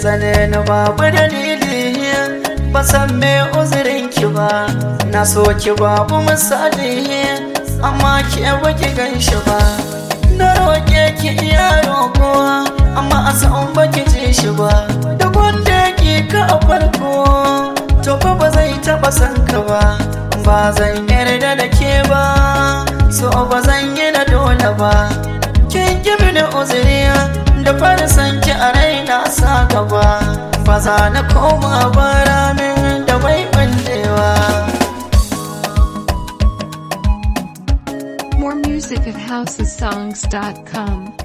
tsane ni babu dalili ba san me uzurin ki ba na so ki babu misali amma ke baki gan shi ba na roƙe ki iya roƙo amma a san baki ji shi ba da wanda ki ka a farko to fa ba zai taɓa san ka ba ba zan yarda da ke ba so ba zan yi na dole ba kin ki mini uzuri da fara san ki a raina sa gaba ba za na koma ba ramin da bai ɓallewa More music at housesongs.com.